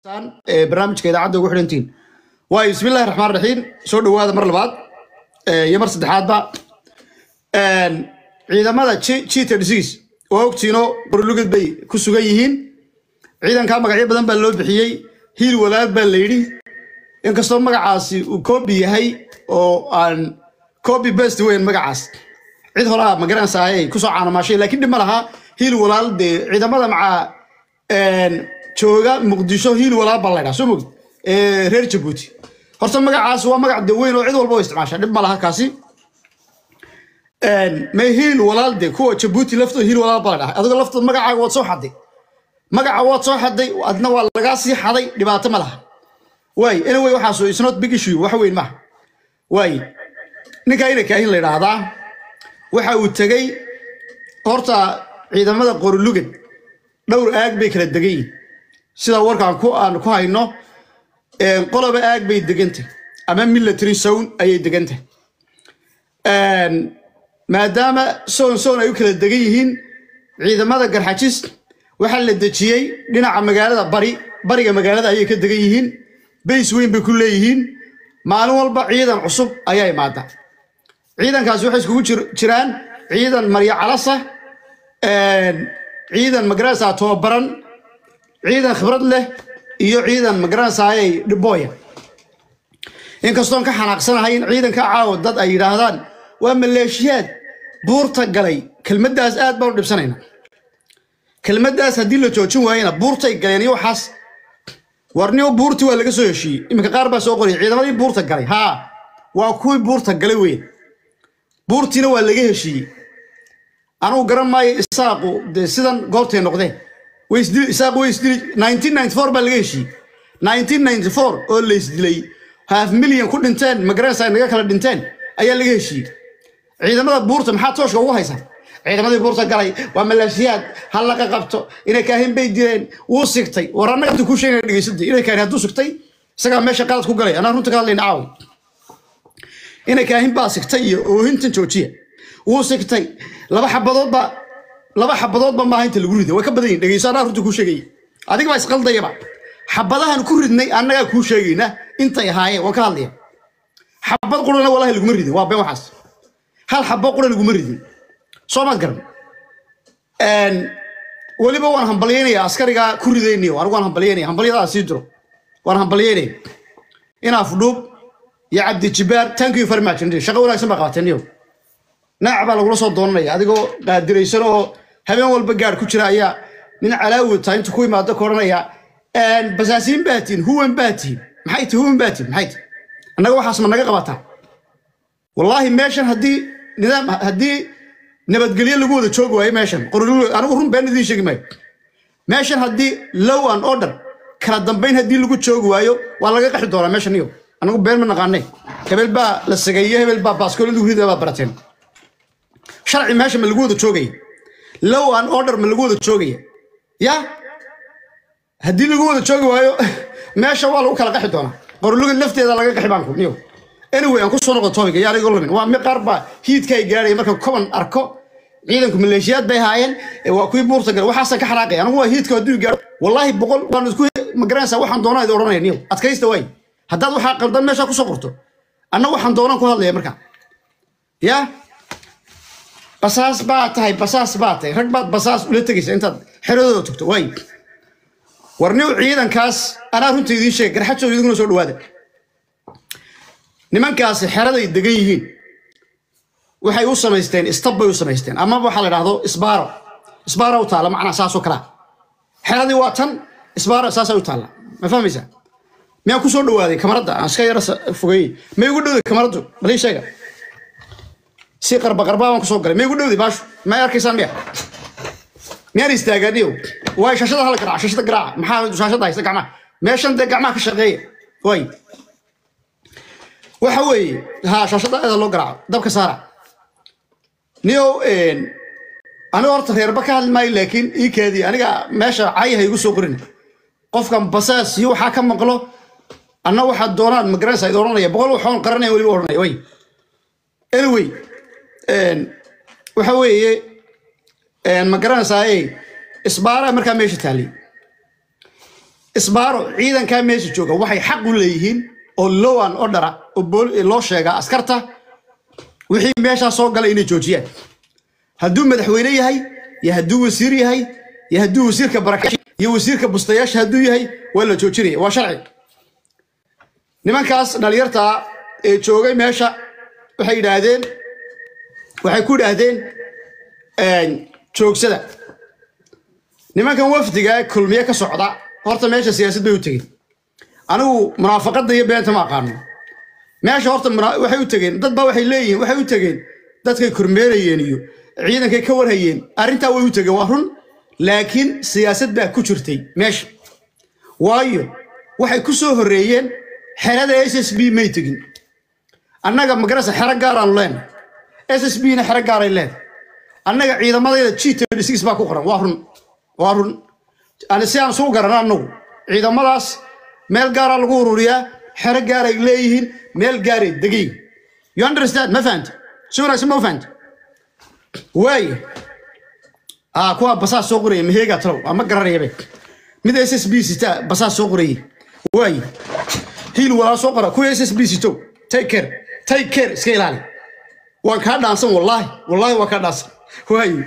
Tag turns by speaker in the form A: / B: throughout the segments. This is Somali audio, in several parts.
A: ee barnaamijka idaacadda ugu xidhantiin waayo bismillahi raxmaan raxiim soo dhowaada mar labaad ee, iyo mar saddexaadba Een, ciidamada cheater disease waa ogtiino borolugad bay ku sugan yihiin ciidankaa magacyo badan baa loo bixiyey hiil walaal baa la yidhi inkastoo magacaasi uu copy yahay oo aan copy best weyn magacaas cid horaa magaranaysaa ay kusoo caanamaashay laakiin dhib ma laha hiil walaal dee ciidamada macaa een, jooga muqdisho hiil walaal baa laydhaa soo mogid ee reer jabuuti horta magacaas waa magac de weyn oo cid walba oo isticmaasha dhib ma laha kaasi Een, may hiil walaal de kuwa jabuuti laftooda hiil walaal baa laydhaa adigo laftooda magacaaga waad soo xaday magaca waad soo xaday adna waa lagaa sii xaday dhibaato ma laha waay anyway waxaas is not big issue wax weyn maaha waay ninka ina kaahin la yidhaahdaa waxa uu tegey horta ciidamada qorulugad dhowr aag bay kala degan yihin sida warkaan ku aan ku hayno een, qoloba aag bay degantay ama military zone ayay degantay Een, maadaama soon soon ay u kala degan yihiin ciidamada garxajis waxaa la dejiyey dhinaca magaalada bari bariga magaalada ayay ka degan yihiin bays weyn bay ku leeyihiin maalin walba ciidan cusub ayaa imaada ciidankaasi waxay iskugu jir- jiraan ciidan marya calasa een, ciidan magaranaysaa tobabaran ciidan khibrad leh iyo ciidan magaranaysaayay dhibooya inkastoon ka xanaaqsanahay in ciidanka caawa dad ay yidhaahdaan waa maleeshiyaad buurta galay kelmaddaas aad baan u dhibsanayna kelmaddaas haddii la joojin waayena buurtay galeen iyo waxaas warniyo buurtii waa laga soo heshiiyey iminka qaar baa soo qoriyay ciidamadii buurta galay haa waa kuwii buurta galay weyn buurtiina waa laga heshiiyey anugu garan maayo isaaqu dee sidan goobtay noqdeen way isdili isaaqu way isdili 1994 baa laga heshiiyey 1994 oo la isdilay half million ku dhinteen magaranaysa naga kala dhinteen ayaa laga heshiiyey ciidamada buurta maxaa tooshka ugu haysaa ciidamadii buurta galay waa maleeshiyaad ha laga qabto inay kaahin bay dileen wuu sigtay war annaga inta kuu sheegaya dhegeysatay inay kaahin hadduu sigtay isagaa meesha qalad ku galay anaa runta ka hadlayna caawi inay kaahin baa sigtay iyo oohintan joojiya wuu sigtay laba xabadoodba laba xabadoodba maaha inta lagu riday way ka badan yihin dhegeyso anaa runta kuu sheegaya adiga baa isqaldayaba xabadahan ku ridnay annagaa kuu sheegayna intay ahaayeen waan ka hadlaya xabad qurana walahi laguma ridin waa been waxaas hal xabo qura laguma ridin soo maad garan Een, weliba waan hambalyeynaya askarigaa ku ridaynayo anigu waan hambalyeynaya hambalyadaa sii diro waan hambalyeynaya inaaf dhuub iyo cabdi jibaar thank you very much indeed. shaqo wanaagsan baa qabateen niyow naac baa lagula soo doonanaya adigoo qaadiraysan oo habeen walba gaadh ku jira ayaa nin calaawi taa intu ku imaado ka odhanaya "Een, basaasiin baa tihin huwan baa tihin maxay tihi huwan baa tihin maxay tihi annaga waxaas ma naga qabataa wallaahi meeshan haddii nidaam haddii nabadgelyo lagu wada joogi waayo meeshan qorolulu anigu run been idiin sheegi maayo meeshan haddii low and order kala dambayn haddii lagu joogi waayo waa laga qaxi doonaa meeshan iyo anigu been ma naqaanay hebel baa la sageeye hebel baa baaskoolada hurida baa barateen sharci meesha ma lagu wada joogaya low and order ma lagu wada joogaya ya haddii lagu wada joogi waayo meesha waa lagu kala qaxi doonaa qorolugad lafteeda laga qaxi baan ku niyo anyway aan ku soo noqdo topic yaa iga lumin waa mi qaar baa hiidka ay gaadhay marka koban arko ciidanku maleeshiyaad bay haayeen ee waa kuwii buurta galay waxaasaan ka xanaaqay anigu waa hiidka hadduu gaadho wallaahi boqol waan isku magaranaysaa waxaan doonaa idin odhanaya niyo adkaysta waay haddaad waxaa qaldan meesha kusoo qorto anna waxaan doonaan ku hadlaya marka ya basaas baa tahay basaas baa tahay rag baad basaas ula tegaysa intaad xeradooda tugto waay warniw ciidankaas anaa runta idiin sheeg garxajooda idinkuna soo dhawaada nimankaasi xeraday degan yihiin waxay u samaysteen istab bay u samaysteen ama waxaa la dhahdo isbaaro isbaaro u taalla macnaa saasoo kalaa xeradii waa tan isbaaro saasaa u taalla ma fahmaysaa miyaan ku soo dhawaaday kamaradda aan iska yara sa- fogeeyey may ugu dhowday kamaraddu balii sheega si qarba qarbaa baan kusoo galay may ugu dhowday baashu may arkaysaan miya miyaan istaagaaniyo waay shashada hala garaaca shashada garaaca maxaa shashada haysta gacmaha meeshan dee gacmaha ka shaqeeya waay waxa weeye ha shaashada aada loo garaaco dabka saara niyow aniga horta reerba ka hadli maayo laakiin ii kaadii aniga meesha cayaha igu soo qorin qofkan basaas iyo waxaa ka maqlo anna waxaad doonaan magaranaysa id odhanaya boqol waxoon qaranaya weliba odhanaya way anyway waxa weeye ma garanaysaa isbaara markaa meesha taallay isbaaro ciidankaa meesha jooga waxay xaq u leeyihiin oo lowan odhara oo bool- loo sheegaa askarta wixii meeshaa soo gala inay joojiyaan hadduu madaxweyne yahay iyo hadduu wasiir yahay iyo hadduu wasiirka barakash iyo wasiirka bustayaasha hadduu yahay waa la joojinaya waa sharci nimankaas dhalinyarta ee joogay meesha waxay yidhaahdeen waxay ku yidhaahdeen joogsada nimankan wafdiga kulmiye ka socda horta meesha siyaasad bay u tegeen anigu munaafaqada iyo beenta ma aqaano meesha horta muna- waxay u tegeen dad baa waxay leeyihiin waxay u tegeen dadkay kormeerayeen iyo ciidankay ka warhayeen arrintaa way u tegeen waa run laakiin siyaasad baa ku jirtay meesha waayo waxay ku soo horreeyeen xerada s s b may tegin annaga magarasa xero gaaraanu leenahay s s b na xero gaaray leedahay annaga ciidamadayda g thirty baa ku qoran waa run waa run ani si aan suu garana annagu ciidamadaas meel gaaraa lagu ururiyaa xero gaaray leeyihiin meel gaaray degayin you understand ma fahanta si wanaagsan ma u fahanta waaye ah kuwa basaas soo qoraya maheega talow ama garanayabe mid s s b sita basaas soo qorayay waaye hiil walaa soo qora kuwa s s b sito take care take care iska ilaali waan kaa dhaansan wallaahi wallaahi waan kaa dhaansan waaye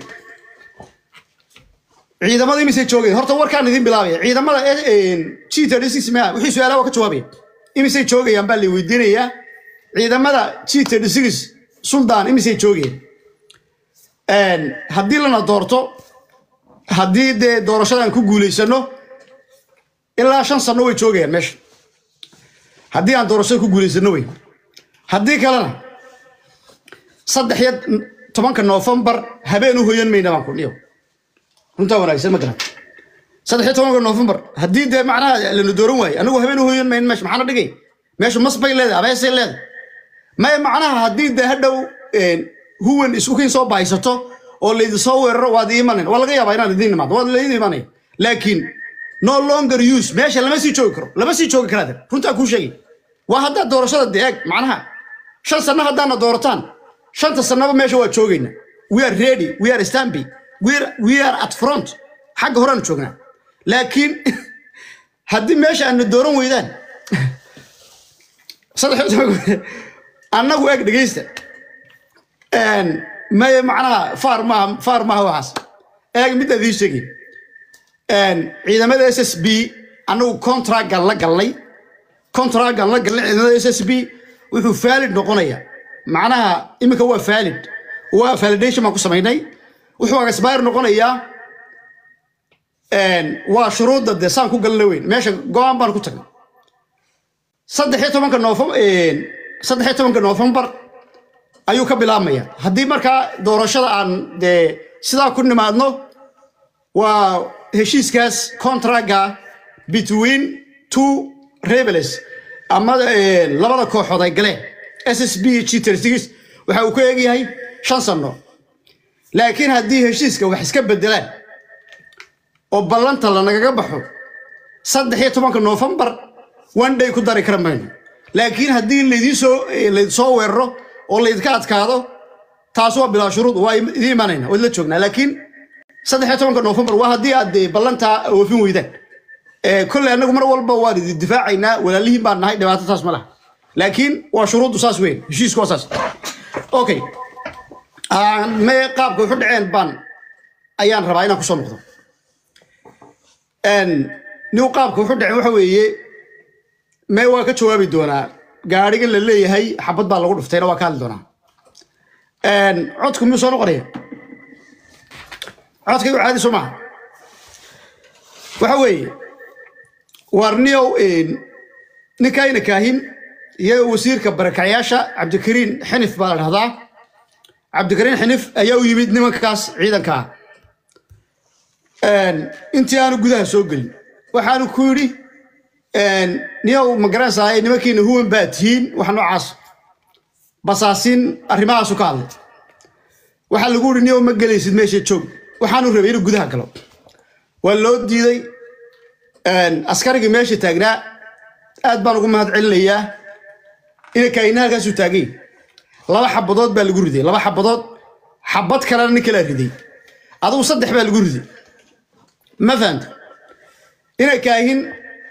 A: ciidamada imisay joogeen horta warkaan idin bilaabaya ciidamada g thirty six ma wixii su-aalaha waa ka jawaabaya imisay joogayaan baa la weydiinayaa ciidamada g thirty six suldaan imisay joogeen haddii lana doorto haddii dee doorashadan ku guulaysano ilaa shan sano way joogayaan meesha haddii aan doorashada ku guulaysano wey haddii kalena saddex iyo tobanka noofembar habeen u hoyan mayna baan ku dhiyo runtaa wanaagsan ma garan saddex iyo tobanka noofembar haddii dee macnaha lana dooran waayo anigu habeen u hoyan mayn meesha maxaana dhigay meesha mas bay leedahay abeesay leedahay maya macnaha haddii dee hadhow huwan isku kin soo bahaysato oo laydin soo weeraro waad iimanan waa laga yaabaa inaad idiin imaado waad laydin imanaya laakiin no longer use meesha lama sii joogi karo lama sii joogi karaad runtaa kuu sheegay waa haddaad doorashada de eeg macnaha shan sanno haddaana doorataan shanta sannaba meesha waa joogayna we are ready we are stamping we are, we are at front xagga horeanu joognaa laakiin haddii meesha aadna dooran weydaan saddex annagu eeg dhegeysta maye macnaha faar maaha faar maaha waxaas eeg midda idiin sheegay ciidamada s s b annagu contractgan la galnay contractgan la galnay ciidamada s s b wuxuu valid noqonaya macnaha iminka waa valid waa validation baan ku samaynay wuxuu expire noqonayaa waa shuruudda dee saan ku galna weyn meesha go-aan baan ku tagnay saddex iyo tobanka noofem saddex iyo tobanka noofembar ayuu ka bilaabmaya haddii markaa doorashada aan dee sidaa ku nimaadno waa heshiiskaas contractga between two rebels ama labada kooxood ay galeen s s b g thirty waxa uu ka eegyahay shan sano laakiin haddii heshiiska wax iska bedelaan oo ballanta lanagaga baxo saddex iyo tobanka noofembar one day ku dari kara mayno laakiin haddii laydin soo laydin soo weeraro oo laydinka adkaado taas waa bilaa shuruud waa idiin imanayna waad la joognaa laakiin saddex iyo tobanka noofembar waa haddii aad dee ballantaa oofin weydaan kolley annagu mar walba waan idin difaacaynaa walaalihiin baan nahay dhibaato taas ma laha laakiin waa shuruuddu saas weyn heshiisku waa saas okay me qaabka wuxu dhaceen baan ayaan rabaa inaan kusoo noqdo nin qaabka wuxu dhaceen waxa weeye mee waa ka jawaabi doonaa gaarigan la leeyahay xabad baa lagu dhuftayna waa ka hadli doonaa codku miyuu soo noqonaya codkaygu caadi soo maaha waxa weeye waarniyow ninkayna kaahin iyo wasiirka barakacyaasha cabdikariin xinif baa la dhahdaa cabdikariin xinif ayaa u yimid nimankaas ciidanka ah intii aanu gudaha soo gelin waxaanu ku yidhi niyow ma garanaysaa nimankiina huwan baa tihiin wax noocaas basaasiin arrimahaasu ka hadlay waxaa lagu yidhi niyow ma gelaysid meesha joog waxaanu rabay inuu gudaha galo waa loo diiday askarigii meesha taagnaa aad baan ugu mahad celinayaa inankaina halkaasuu taagay laba xabadood baa lagu riday laba xabadood xabad kalena nin kalaa riday adugu saddex baa lagu riday ma fahanta inay kaahin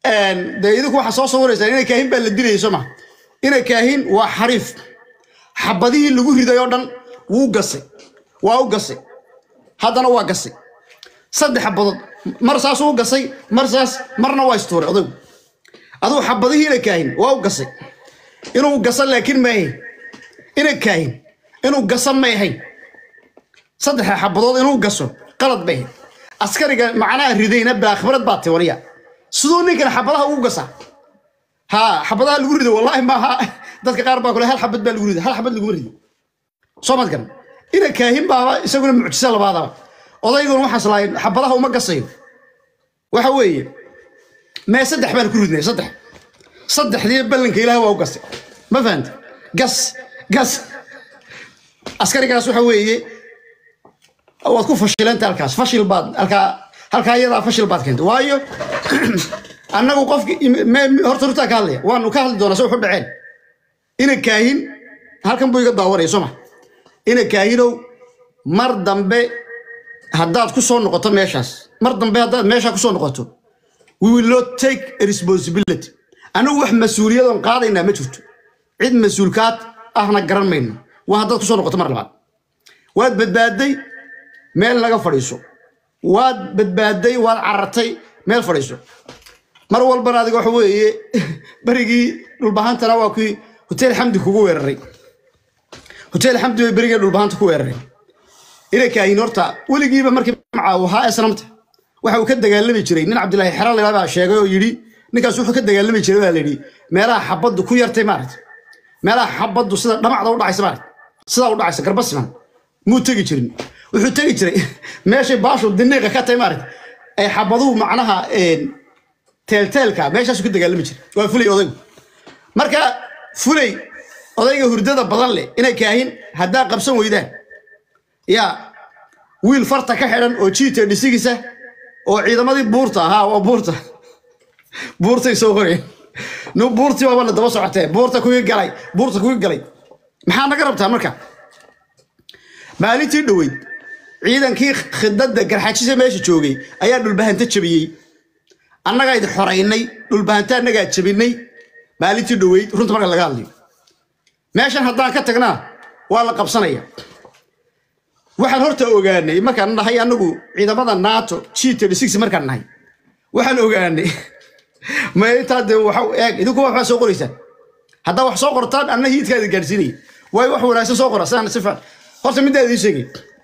A: dee idinku waxaa soo sawiraysaan inay kaahin baa la dilayay soo ma inay kaahin waa xariif xabadihii lagu riday oo dhan wuu gasay waa u gasay haddana waa gasay saddex xabadood mar saas uu gasay mar saas marna waa istuuray odaygu aduu xabadihii inay kaahin waa u gasay inuu gasa laakiin ma ahayn inay kaahin inuu gasa may ahayn saddexa xabadood inuu gaso qalad bay ahayd askariga macnaha ridayna baa khibrad baa tiwaniya siduu ninkan xabadaha ugu gasaa ha xabadaha lagu rido wallaahi maaha dadka qaar baa kule hal xabad baa lagu rido hal xabad laguma rido soo mad garan ina kaahin baaba isaguna mucjisa labaadaba odayguna waxaas lahayn xabadaha uma gasayo waxa weeye mee saddex baan ku ridnay saddex saddexdii ballanka ilaah waa u gasay ma fahanta gas gas askarigaas waxa weeye waad ku fashilanta halkaas fashil baad halkaa halkaa iyadaa fashil baad keentay waayo annagu qofki horta rutaa ka hadlaya waanu ka hadli doonaa se wuxu dhaceen ina kaahin halkan buu iga daawanaya soo ma ina kaahinow mar dambe haddaad ku soo noqoto meeshaas mar dambe haddaad meeshaa ku soo noqoto we will not take a responsibility anagu wax mas-uuliyadoon qaadaynaa ma jirto cid mas-uulkaad ahna garan mayno waa haddaad ku soo noqoto mar labaad waad badbaaday meel naga fadhiiso waad badbaaday waad carartay meel fadhiiso mar walbana adiga waxa weeye berigii dhulbahantana waa kii hotel xamdi kugu weeraray hotel xamdi bay berigii dhulbahanta ku weeraray inay kaahin horta weligiiba markii macaaw ahaa esnamta waxa uu ka dagaalami jiray nin cabdilaahi xerale baa sheegay oo yidhi ninkaas wuxuu ka dagaalami jiray baa layidhi meelaha xabaddu ku yartay maaragta meelaha xabaddu sida dhamacda u dhacaysa maaragta sidaa u dhacaysa garbasiman muu tegi jirin wuxuu tegi jiray meeshay baashu diniiqa ka tahay maaragta ay xabaduhu macnaha teelteelka meeshaasuu ka dagaalami jiray waa fulay odaygu marka fulay odayga hurdada badan leh inay kaahin haddaa qabsan weydaan yaa wiil farta ka xidhan oo jiita dhisigiisa oo ciidamadii buurta ahaa waa buurta buurtay soo qoreen nu buurtii baabana daba socotee buurta kuwii galay buurta kuwii galay maxaa naga rabtaa marka maalintii dhoweyd ciidankii khidadda garxajisa meesha joogay ayaa dhulbahanta jabiyey annagaa idi xoraynay dhulbahanta annagaa jabinay maalintii dhoweyd runta marka laga hadlayo meeshan haddaan ka tagnaa waa la qabsanaya waxaan horta ogaanay markaan nahay anagu ciidamada nato g markaan nahay waxaan ogaanay ma intaa de waxa eeg idinku waxbaa soo qoraysaan haddaa wax soo qortaan anna hiidkaada gaadhsiinaya waayo wax wanaagsan soo qora sidaan si fiican horta middaa idiin sheegay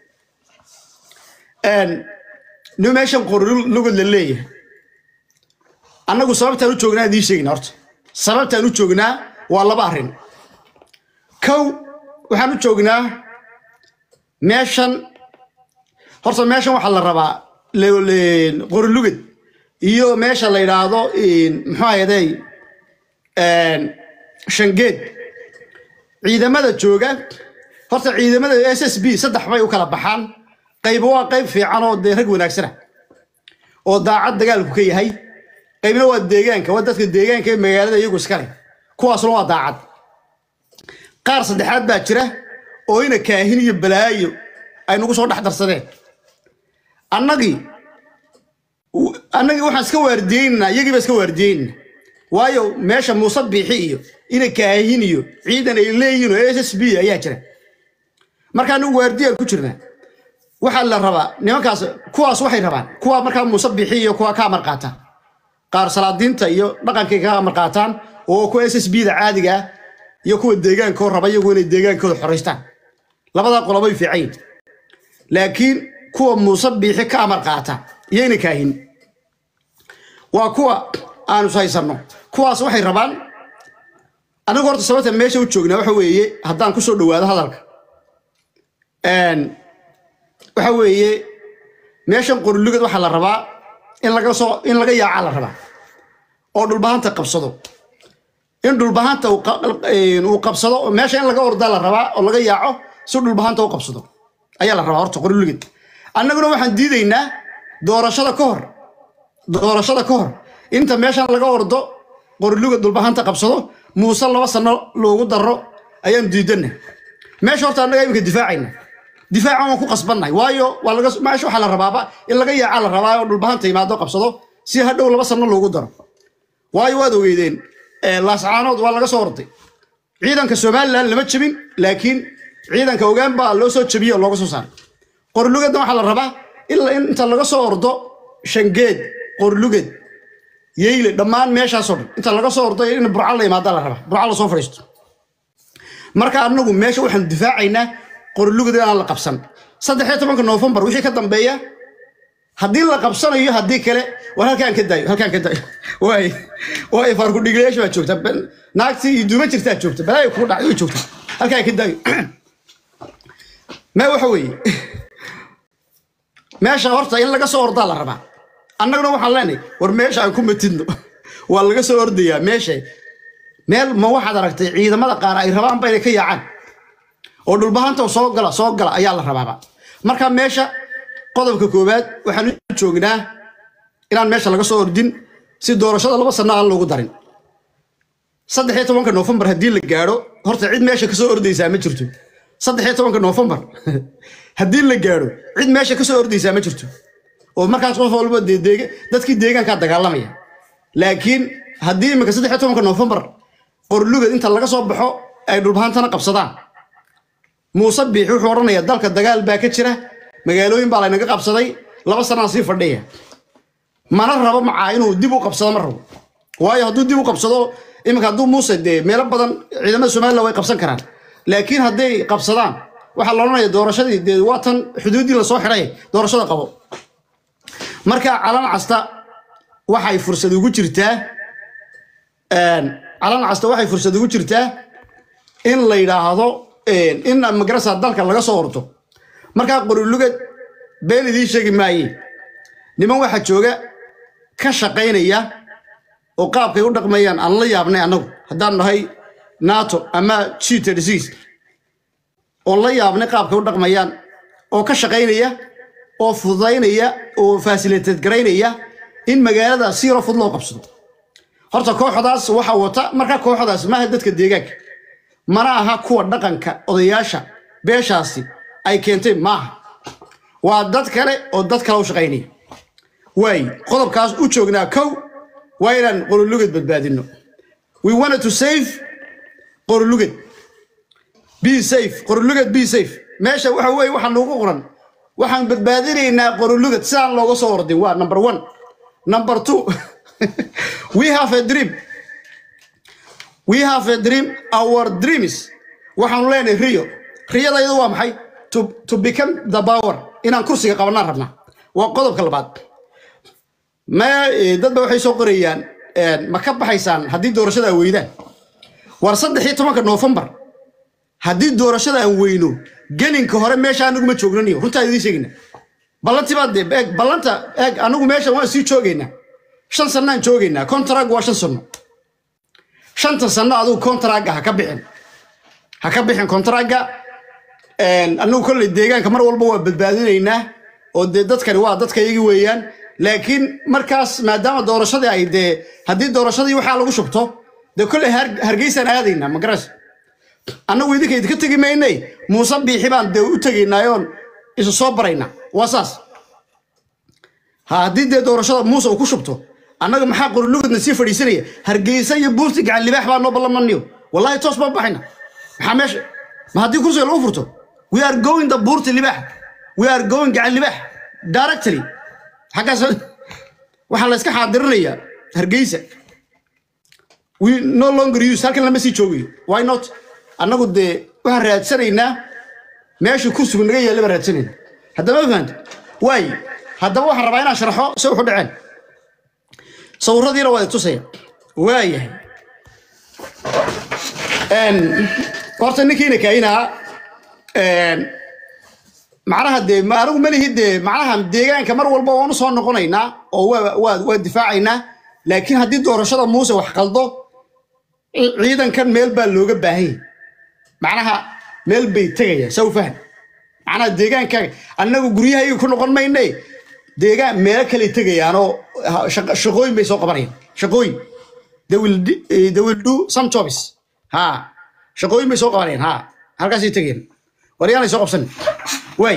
A: ni meeshan qorlugod la leeyahay annagu sababtaan u joognaa idiin sheegna horta sababtaan u joognaa waa laba arrin kow waxaan u joognaa meeshan horta meeshan waxaa la rabaa qorilugad iyo meesha la yidhaahdo muxuu ahayday shangeed ciidamada jooga horta ciidamada s s b saddex bay u kala baxaan qayb waa qayb fiican oo dee rag wanaagsana oo daacad dagaalku ka yahay qaybna waa deegaanka waa dadka deegaanka ee magaalada iyagu iskale kuwaasna waa daacad qaar saddexaad baa jira oo ina kaahin iyo balaayo ay nagu soo dhex darsadeen annagii annagii waxaan iska waardiyeynaa iyagiiba iska waardiyeynaa waayo meesha muuse biixi iyo ina kaahin iyo ciidan ay leeyihin oo s s b ayaa jira marka anagu waardiyaan ku jirnaa waxaa la rabaa nimankaas kuwaas waxay rabaan kuwa markaa muuse biixi iyo kuwa ka amar qaataan qaar salaadiinta iyo dhaqankay ka amar qaataan oo kuwa s s b da caadiga ah iyo kuwa deegaankoo raba iyagu inay deegaankooda xoraystaan labadaa qolobay fiican yihin laakiin kuwa muuse biixi ka amar qaata iyo ina kaahin waa kuwa aanu haysanno kuwaas waxay rabaan anigu horta sababta meesha u joognaa waxa weeye haddaan ku soo dhowaado hadalka waxa weeye meeshan qorilugad waxaa la rabaa in laga soo in laga yaaca la rabaa oo dhulbahanta qabsado in dhulbahanta uu qabsado meesha in laga ordaa la rabaa oo laga yaaco si dhulbahanta u qabsado ayaa la rabaa horta qorilugad annaguna waxaan diidaynaa doorashada ka hor doorashada ka hor inta meeshan laga ordo qorilugad dhulbahanta qabsado muuse laba sano loogu daro ayaan diidana meesha horta annaga iminka difaacayna difaacan waan ku qasbannahay waayo waa laga meesha waxaa la rabaaba in laga yaaca la rabaa oo dhulbahanta yimaado qabsado si hadhow laba sano loogu daro waayo waad ogeydeen ee, laascaanood waa laga soo orday ciidanka somalilan lama jebin laakiin ciidanka ogaan baa loo soo jebiyey oo looga soo saaray qorlugadna waxaa la rabaa ilaa in inta laga soo ordo shangeed qorlugad yeyle dhammaan meeshaasoo dhan inta laga soo ordo in burca la imaada la rabaa burca la soo fadhiisto marka anagu meesha waxaan difaacaynaa qorlugad inaan la qabsan saddex iyo tobanka noofembar wixii ka dambeeya haddii la qabsanayo haddii kale war halkaan ka daayo halkaan ka daayo waay waay faarku dhiglayaasha baa joogta Ben- naagtii iyo duuma jirtaa joogta balaayo kugu dhacday way joogta halkaan ka daayo mee waxa weeye meesha horta in laga soo ordaa la rabaa annaguna waxaan leenahay war meesha aan ku matidno waa laga soo ordayaa meesha meel ma waxaad aragtay ciidamada qaar ay rabaanba inay ka yaacaan oo dhulbahanta soo gala soo gala ayaa la rabaaba marka meesha qodobka koowaad waxaan u joognaa inaan meesha laga soo ordin si doorashada laba sano aan loogu darin saddex iyo tobanka noofembar haddii la gaadho horta cid meesha kasoo ordaysaa ma jirto saddex iyo tobanka noofembar haddii la gaadho cid meesha kasoo ordaysaa ma jirto oo markaas qof walba dee deega- dadkii deegaankaa dagaalamaya laakiin haddii imika saddex iyo tobanka noofembar qorlugad inta laga soo baxo ay dhulbahantana qabsadaan muuse biixi wuxuu odhanayaa dalka dagaal baa ka jira magaalooyin baa laynaga qabsaday laba sanaa sii fadhiya mana rabo macaa inuu dib u qabsado ma rabo waayo hadduu dib u qabsado iminka hadduu muuse dee meelo badan ciidamada somalilan way qabsan karaan laakiin hadday qabsadaan waxaa la odhanaya doorashadii dee waa tan xuduuddii lasoo xidhay doorashada qabo marka calan casta waxay fursad ugu jirtaa calan casta waxay fursad ugu jirtaa in la yidhaahdo in magarasa dalka laga soo ordo markaa qorulugad been idiin sheegi maaye niman waxaa jooga ka shaqaynaya oo qaabkay u dhaqmayaan aan la yaabnay annagu haddaan nahay nato ama g oon la yaabnay qaabkay u dhaqmayaan oo ka shaqaynaya oo fududaynaya oo fasiliteed garaynaya in magaalada si yaro fud loo qabsado horta kooxdaas waxaa wata markaa kooxdaas maaha dadka deegaanka mana aha kuwa dhaqanka odayaasha beeshaasi ay keentay maaha waa dad kale oo dad kale u shaqaynaya waay qodobkaas u joognaa kow waa inaan qorolugad badbaadino we wanted to save qorolugad be safe qorolugad be safe meesha waxa weeye waxaa noogu qoran waxaan badbaadinaynaa qorolugad sidaan looga soo ordin waa number one number two we have a dream we have a dream our dreams waxaanu leenahay riyo riyadayadu waa maxay to, to become the power inaan kursiga qabanaan rabnaa waa qodobka labaad ma dadba waxay soo qorayaan ma ka baxaysaan haddii doorashada aan weydaan war saddex iyo tobanka noofembar haddii doorashada aan weyno gelinka hore meesha anagu ma joognaniyo runtaa idiin sheegayna ballantii baa dee eeg ballanta eeg anagu meesha waan sii joogaynaa shan sannaan joogaynaa contract waa shan sanno shanta sanno adigu contracga ha ka bixin ha ka bixin contracga anagu kolley deegaanka mar walba waa badbaadinaynaa oo dee dadkani waa dadka iyagi weeyaan laakiin markaas maadaama doorashadii ay dee haddii doorashadii waxaa lagu shubto dee kolley hargeysaan aadaynaa magaras annagu idinka idinka tegi maynay muuse biixi baan dee u tegaynaayoon isu soo baraynaa waa saas ha haddii dee doorashada muuse uu ku shubto annaga maxaa qorulugadna sii fadhiisanaya hargeysa iyo buurti gacan libaax baa noo ballamaniyo wallahi toos baan baxayna maxaa meesha ma haddii kursiga lagu furto we are going the buurti libaax we are going gacan libaax directly xaggaas waxaa la iska xaadirinayaa hargeysa we no longer use halkan lama sii joogayo why not annagu dee waxaan raadsanaynaa meeshii kursigu naga yaalla baan raadsanayna haddama fahanta waay haddaba waxaan rabaa inaan sharaxo se wuxu dhaceen sawiradiina waa tusaya waayahay horta ninkiina kainaha macnaha dee anigu malihi dee macnaha deegaanka mar walba waan u soo noqonaynaa oo waa waa difaacaynaa laakiin haddii doorashada muuse wax qaldo ciidankan meel baa looga baahan yahay macnaha meel bay tegayaan saw faham macnaha deegaankaaga annagu guryahayga ku noqon mayne deegaan meelo kale tegayaanoo shaqooyin bay soo qabanayaan shaqooyin they will they will do some jobs ha shaqooyin bay soo qabanayaan ha halkaasay tegayaan waryaanay soo qabsan waay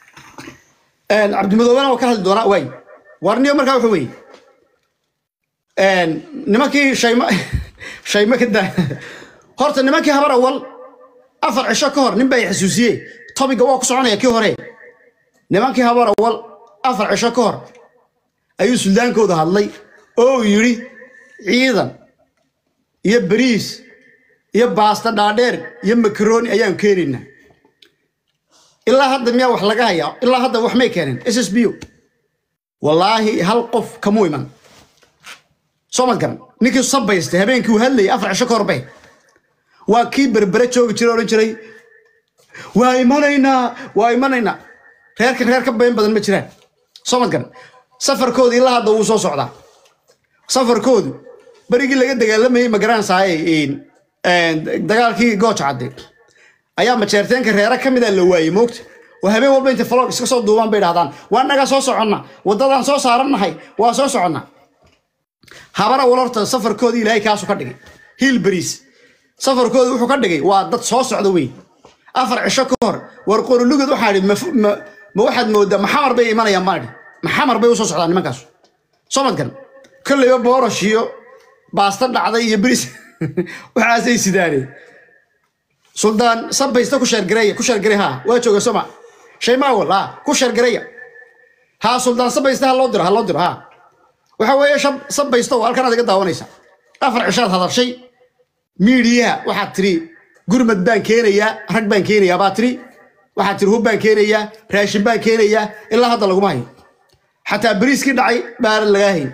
A: cabdimadoobena waa ka hadli doonaa waay warniyo markaa wuxuu weeye nimankii shayma shayma ka daa horta nimankii habar awal afar cisho ka hor nin baa i xasuusiyey tobiga waa ku soconaya kii hore nimankii habar awal afar cisho ka hor ayuu suldaankooda hadlay oo uu yidhi ciidan iyo bariis iyo baasta dhaadheer iyo makarooni ayaan keenaynaa ilaa hadda miyaa wax laga hayaa ilaa hadda wax may keeneen s s b o wallaahi hal qof kamuu iman soo mad garan ninkii sabaystay habeenkii uu hadlayay afar cisho ka hor bay waa kii berbere joogi jiray odhan jiray waa imanaynaa waa imanaynaa reerka reer ka been badan ma jiraan soo mad garan safarkooda ilaa hadda wuu soo socdaa safarkoodu berigii laga dagaalamayey magaransaay dagaalkii gooja cadde ayaa majeerteenka reere ka mida la waayey moogta oo habeen walba intay falog iska soo duubaan bay dhahdaan waa naga soo soconna waddadaan soo saarannahay waa soo soconnaa habara walorta safarkoodii ilaahay kaasu ka dhigay hiil beriis safarkooda wuxuu ka dhigay waa dad soo socda weyn afar cisho ka hor war qorolugad waxaa idhi ma waxaad moodaa maxamar bay imanayaan baan idhi maxamar bay usoo socdaan nimankaas soo madgan kolleyba boorosh iyo baasta dhacday iyo beriis waxaasay sidaaneen suldaan sabaysta ku sheergareeya ku sheergarey haa waa jooga soma shaymaawal haa ku sheergareeya haa suldaan sabaysta ha loo diro ha loo diro haa waxa weeye shab sabaysta oo halkan aad iga daawanaysa afar cishaad hadashay miidiyaha waxaad tiri gurmad baan keenayaa rag baan keenayaa baa tiri waxaad tiri hub baan keenayaa raashin baan keenayaa ilaa hadda laguma hayo xataa beriiskii dhacay baaran lagaa hayn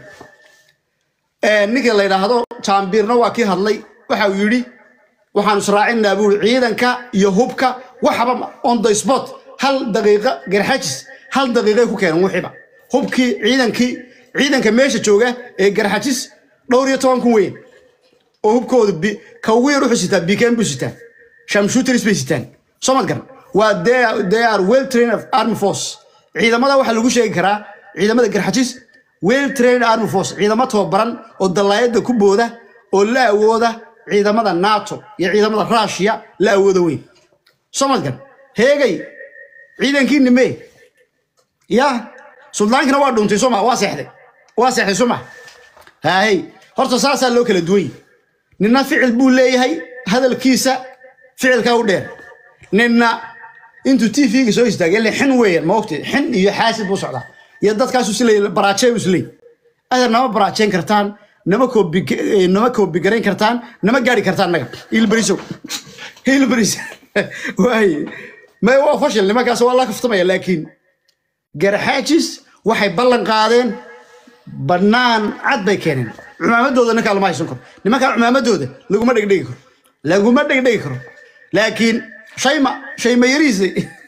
A: ninka la yidhaahdo jaambiirna waa kii hadlay waxa uu yidhi waxaan israacinaa buuri ciidanka iyo hubka waxaba on the spot hal daqiiqa garxajis hal daqiiqay ku keenan wixiiba hubkii ciidankii ciidanka meesha jooga ee garxajis dhowr iyo toban kun weyn oo hubkooda ka ugu yar wuxuu sitaa bikeen buu sitaa shamshuteris bay sitaan soo mad garan waa they are well trained of army force ciidamada waxaa lagu sheegi karaa ciidamada garxajis well trained army force ciidamo tababaran oo dallaayada ku booda oo la awooda ciidamada nato iyo ciidamada rushia la awooda weyn soo mad garan heegay ciidankii nime ya suldaankina waa dhuntay soma waa seexday waa seexday soma haahey horta saasaa loo kala duwan yahy ninna ficil buu leeyahay hadalkiisa ficilkaa u dheer ninna intuu t v-ga soo istaagay ile xin weeyaan ma ogtay xin iyo xaasid buu socdaa iyo dadkaasu isleey baraajey u isleey adeer nama baraajeyn kartaan nama koobi nama koobigarayn kartaan nama gaari kartaan naga hilberiso hilberis waaye may waa fashil nimankaas waa la kaftamaya laakiin garxaajis waxay ballan qaadeen bannaan cad bay keeneen cumaamadooda ninkaa lama haysan karo nimankaa cumaamadooda laguma dhegdhegi karo laguma dhegdhegi karo laakiin shayma shayma yariisay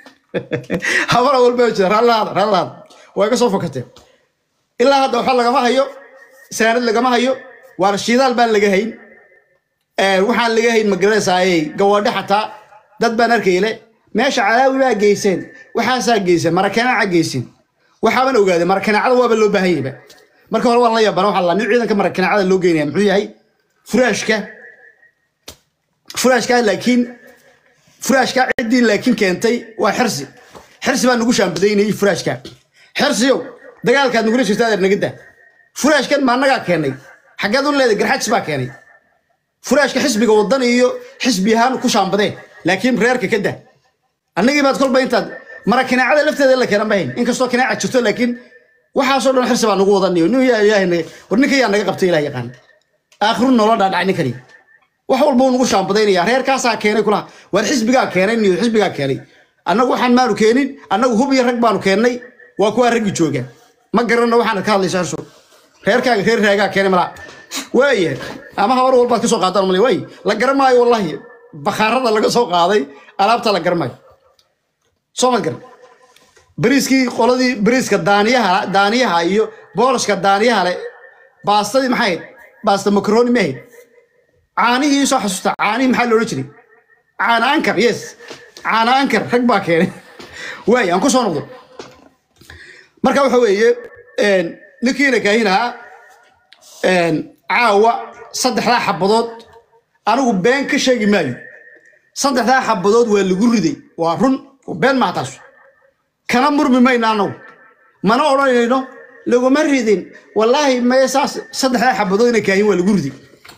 A: habara walba jira rallaada rallaada way ka soo fokateen ilaa hadda waxa lagama hayo saanad lagama hayo waar shidaal baan laga hayn waxaan laga hayn magaranaysaayey gawaadhe xataa dad baan arkayle meesha calaawi baa geyseen waxaasaa geyseen marakanaaca geyseen waxaaban ogaaday marakanaacada waaba loo baahan yahayba marka hore waan la yaabana waxaa la nin ciidanka marakanaacada loo geynaya muxuu yahay furaashka furaashka laakiin furaashka ciddii laakiin keentay waa xirsi xirsi baa nagu shaambadaynayay furaashka xirsiyow dagaalkaad nagula jirta adeer naga daa furaashkan ma annagaa keenay xaggeed u leeday garxajis baa keenay furaashka xisbiga wadan iyo xisbi ahaan ku shaambadeen laakiin reerka ka daa annagii baad kolba intaad mara kanaacada lafteeda la keenan bahayn inkastoo kanaaca jirto laakiin waxaasoo dhan xirsi baa nagu wadaniyo nin yaa ilaahay naga war ninka yaa naga qabtay ilaah yaqaan aakhiru nolol dhaadhacay ninkani wax walba uu nagu shaambadaynaya reerkaasaa keenay kulaha waar xisbigaa keenay niyo xisbigaa keenay annagu waxaan maanu keenin annagu hub iyo rag baanu keennay waa kuwaa raggi jooga ma garanna waxaana ka hadlaysa xirso reerkaaga reer raagaa keenay malaa waayahay ama habar walbaad ka soo qaadaan malay waay la garan maayo wallahi bakhaarada laga soo qaaday alaabta la garan maayo soo ma garan bariiskii qoladii bariiska daaniyaha daaniyaha iyo boolashka daaniyaha le baastadii maxay ahayd baasta makaroni ma ahayd caanihii soo xasuusta caanihii maxaa loodhan jiray caana ankar yes caana ankar rag baa keenay waay aan ku soo noqdo marka waxa weeye ninkiina kaahin ahaa caawa saddexdaa xabadood anigu been ka sheegi maayo saddexdaa xabadood waa lagu riday waa run been maha taas kana murmi mayno anagu mana odhanayno laguma ridin wallaahi mae saas saddexdaa xabadood inay kaahin waa lagu ridi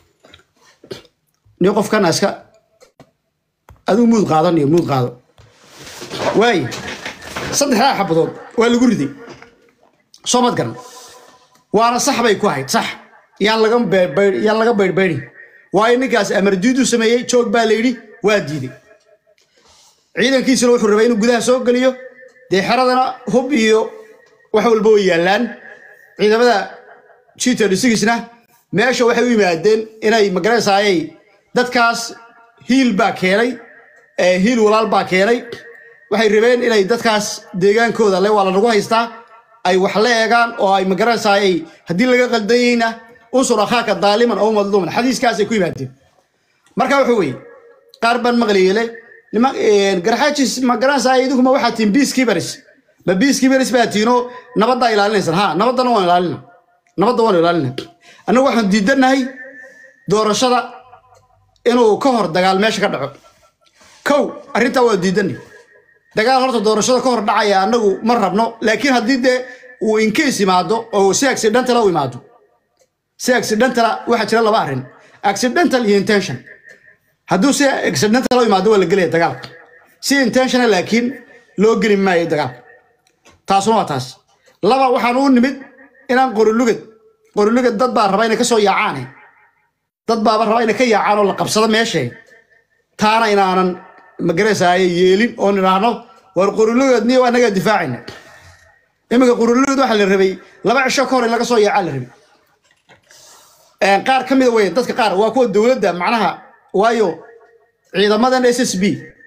A: nin qofkana iska adigu muud qaadan iyo muud qaado waaye saddexdaa xabadood waa lagu riday soo mad garan waana sax bay ku ahayd sax yaan laga beerbayr yaan laga baydhbayrin waayo ninkaas amar diidu sameeyey joog baa la yidhi waa diiday ciidankiisuna wuxuu rabay inuu gudaha soo geliyo dee xeradana hub iyo wax walba way yaallaan ciidamada jita dhisigisna meesha waxay u yimaadeen inay magaraysaayay dadkaas hiil baa keenay ee hiil walaal baa keenay waxay rabeen inay dadkaas deegaankooda le waa la nagu haystaa ay wax la eegaan oo ay magaraysaayay haddii laga qaldayeyna unsur akhaaka daaliman oo madluuman xadiiskaasay ku yimaadeen marka wuxuu weye qaar baan maqliyele garxaajis ma garanaysaa idinkuma waxaa tihin peacekeepers ma peacekeepers baa tihinoo nabaddaa ilaalinaysan ha nabaddana waan ilaalina nabadda waan ilaalina annagu waxaan diidanahay doorashada inuu ka hor dagaal meesha ka dhaco kow arrintaa waa diidanay dagaal horta doorashada ka hor dhacaya annagu ma rabno laakiin haddii dee uu inkeys imaado oo si accidentala u imaado si accidentala waxaa jira laba arrin accidental iyo intention hadduu si accidental u imaado waa la gelaya dagaalka si intentional laakiin loo geli maayo dagaalka taasuna waa taas laba waxaan u nimid inaan qorilugad qorilugad dad baa raba inay ka soo yaacaane dad baaba raba inay ka yaacaan oo la qabsado meeshay taana inaanan magaraysaay yeelin oon idhaahno war qorilugad niyo annagaa difaacayna iminka qorilugad waxaa la rabay laba cisho ka hor in laga soo yaacaa la rabay qaar ka mida wey dadka qaar waa kuwa dowladda macnaha waayo ciidamadan s s b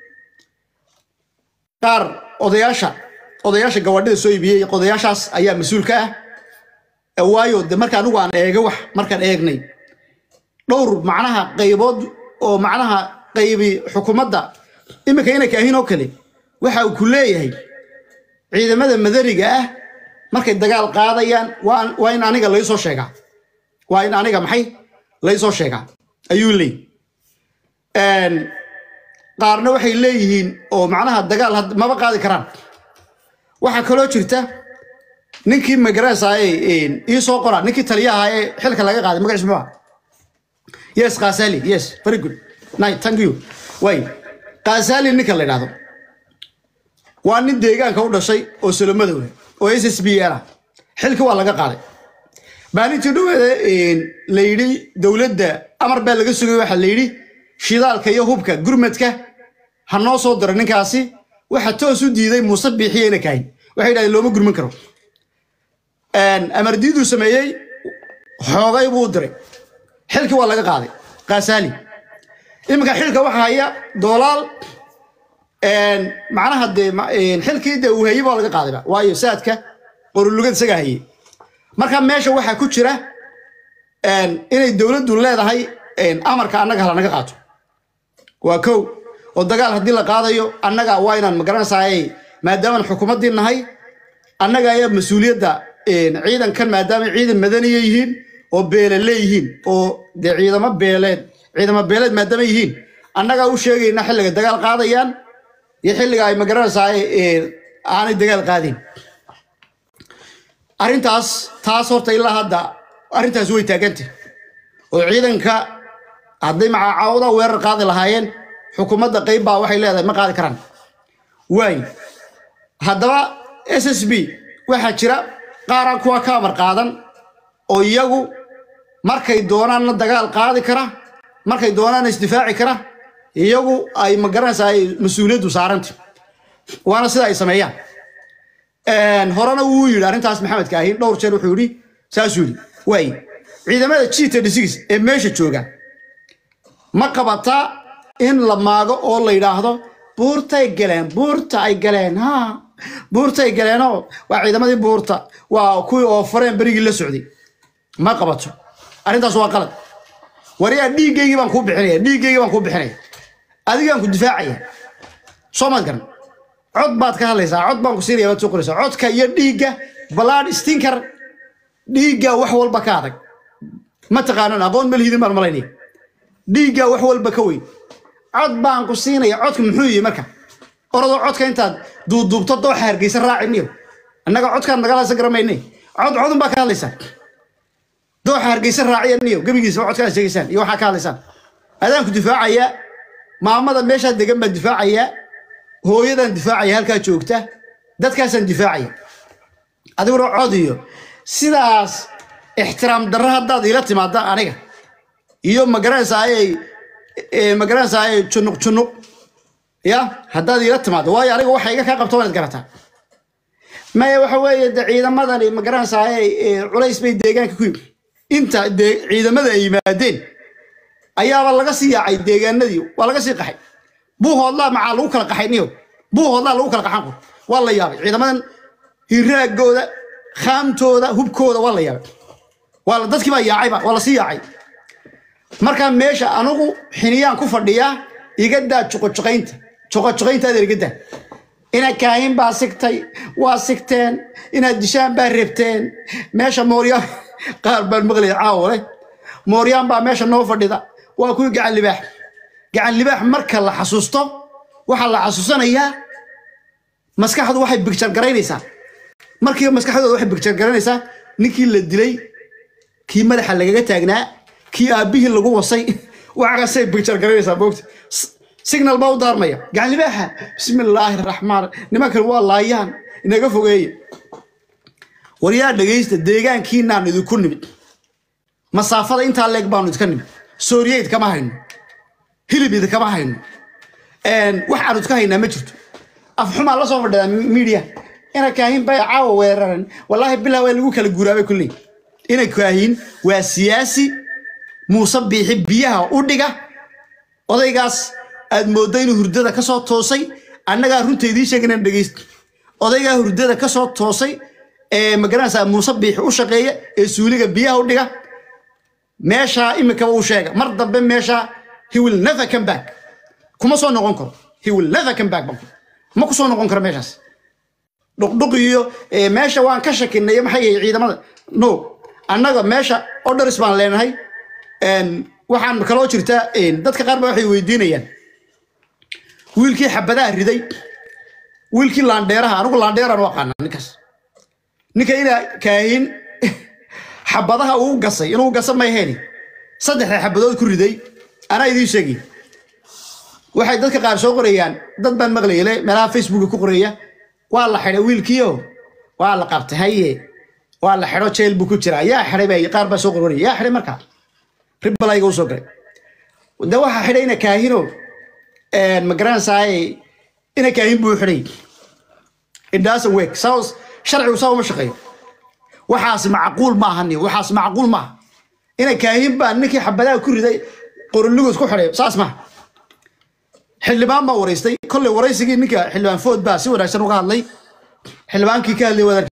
A: qaar odayaasha odayaasha gawaadhida soo iibiyey odayaashaas ayaa mas-uul ka ah waayo de marka anigu aan eega wax markaan eegnay dhowr macnaha qaybood oo macnaha qaybi xukuumadda iminka inay kaahin oo kale waxa uu ku leeyahay ciidamada madaniga ah markay dagaal qaadayaan waa in aniga laysoo sheegaa waa in aniga maxay laysoo sheegaa ayuu leey qaarna waxay leeyihiin oo macnaha dagaal maba qaadi karaan waxaa kaloo jirta ninkii magarasaaye ii soo qora ninkii taliyaha ee xilka laga qaaday magaciis muxuu yes kaasali yes very good night thank you way kaasali ninka la yidhahdo waa nin deegaanka u dhashay oo solomadow oo s s b ah xilka waa laga qaaday maalintii dhaweeda la yidhi dowladda amar baa laga sugay waxaa la yidhi shidaalka iyo hubka gurmadka ha noo soo diro ninkaasi waxa toos u diiday muuse biixiyeyna kahayn waxay yidhahdeen looma gurman karo amardiiduu sameeyey xoogay buu u diray xilkii waa laga qaaday kaasaali iminka xilka waxa haya doolaal macnaha dee xilkii dee uu hayey baa laga qaadayba waayo saadka qorulugad isagaa hayey marka meesha waxaa ku jira inay dowladdu leedahay amarka annaga hala naga qaato waa kow oo dagaal haddii la qaadayo annaga waa inaan magaranaysaay maadaamaan xukuumaddii nahay annaga ayaa mas-uuliyadda ciidankan maadaama ciidan madaniya yihiin oo beele leeyihiin oo dee ciidamo beeleed ciidamo beeleed maadaama yihiin annagaa u sheegayna xilliga dagaal qaadayaan iyo xilliga ay magaranaysaay aanay dagaal qaadin arrintaas taas horta ilaa hadda arrintaas way taagantay oo ciidanka hadday macacaawada weerar qaadi lahaayeen xukuumadda qayb baa waxay leedahay ma qaadi karaan waay haddaba s s b waxaa jira qaaraan kuwa ka amar qaadan oo iyagu markay doonaanna dagaal qaadi kara markay doonaanna isdifaaci kara iyagu ay magaranaysaa ay mas-uuliyaddu saaranta waana sida ay sameeyaan horena wuu yidhi arrintaas maxamed kaahin dhowr jeer wuxuu yidhi saasuu yidhi waay ciidamada jita dhisigis ee meesha jooga ma qabataa in la maago oo la yidhaahdo buurtay galeen buurta ay galeen ha buurtay galeenoo waa ciidamadii buurta waa kuwii oo fareen berigii la socday ma qabato arrintaas waa qalad wariyaa dhiiggaygii baan kuu bixinaya dhiiggaygii baan kuu bixinaya adigaan ku difaacaya soo maad garan cod baad ka hadlaysaa cod baan ku siinaya baad soo qoraysaa codka iyo dhiigga balaad stinker dhiigga wax walba ka adag ma taqaanan aqoon malhidin baan malaynaya dhiigga wax walba ka weyn cod baan ku siinaya codka muxuu yihi marka orodoo codka intaad duuduubto dooxa hargeysa raaci miyo annaga codkaan nagalaasa garamayne cod codun baa ka hadlaysaan dooxa hargeysa raaciya niyo gebigiisa cod kaa sheegaysaan iyo waxaa ka hadlaysaan adaanku difaacaya maamada meeshaa degan baan difaacaya hooyadan difaacaya halkaa joogta dadkaasaan difaacaya adiguna cod iyo sidaas ixtiraam darro haddaad ila timaada aniga iyo magaranaysaayey magaranaysaayey junuq junuq ya haddaad ila timaado waayo aniga waxa iga kaa qabto waanaad garataa maya waxa weeye de ciidamadani magaranaysaayey culays bay deegaanka ku yimi inta dee ciidamada ay yimaadeen ayaaba laga sii yaacay deegaanadii waa laga sii qaxay buuhoodlaa macaa lagu kala qaxay niyo buuhoodlaa lagu kala qaxan qur waa la yaabay ciidamadan hiraagooda khaamtooda hubkooda waa la yaabay waa la dadkii baa yaacayba waa la sii yaacay markaa meesha anugu xiniyaan ku fadhiyaa iga daa juqojuqaynta juqojuqaynta adeer iga daa inaad kaahin baa sigtay waa sigteen inaad dishaan baa rebteen meesha mooryaan qaar baan maqlaya caawo leh mooryaan baa meesha noo fadhida waa kuwii gacan libaax gacan libaax marka la xasuusto waxaa la xasuusanayaa maskaxdu waxay bigjar garaynaysaa markiiba maskaxdooda waxay bigjar garaynaysaa ninkii la dilay kii madaxa lagaga taagnaa kii aabbihii lagu wasay waxaasay bigjar garaynaysaa moogta signal baa u daarmaya gacan libaaxa bismi illaahi raxmaan nimankan waa laayaan inaga fogeeye waryaa dhegaysta deegaankiinaan idinku nimid masaafada intaa leeg baanu idinka nimid sooriye idkama hayno hilib idkama hayno wax aanu idka haynaa ma jirto afxumaa la soo fadhidaa miidiya ina kaahin bay caawa weeraran wallaahi bilaa waa lagu kala guuraabay kulley ina kaahin waa siyaasi muuse biixi biyaha u dhiga odaygaas aad mooddo inuu hurdada ka soo toosay annagaa runta idiin sheeganan dhegaysta odaygaa hurdada ka soo toosay ee magaranaysaa muuse biixi u shaqeeya ee suuliga biyaha u dhiga meeshaa imikaba u sheega mar dambe meeshaa he will never come back kuma soo noqon karo he will never come back ma ku soo noqon karo meeshaas dhuqdhuq iyo meesha waan ka shakinay maxay yahay ciidamada no annaga meesha orders baan leenahay waxaan kaloo jirtaa dadka qaar ba waxay weydiinayaan wiilkii xabadaha riday wiilkii laandheeraha anigu laandheeraan u aqaana ninkaas ninka inaa kaahin xabadaha uu gasay inuu gasa may heli saddexda xabadood ku riday anaa idiin sheegay waxay dadka qaar soo qorayaan dad baan maqlayale meelaha facebooka ku qoraya waa la xidhay wiilkiio waa la qabtay haye waa la xidho jeel buu ku jiraa yaa xidhay bay qaar baa soo qoraya yaa xidhay markaa ribalayga u soo galay de waxaa xidhay ina kaahino magaranaysaay ina kaahin buu xidhay indhaasan weeg saas sharcigu saa uma shaqeeyo waxaas macquul maaha ni waxaas macquul maaha ina kaahin baa ninkii xabadaha ku riday qoroligood ku xidhay saas maaha xildhibaan baa waraystay kolley waraysigii ninka xildhibaan food baa si wanaagsan uga hadlay xildhibaankii ka hadlay wadaad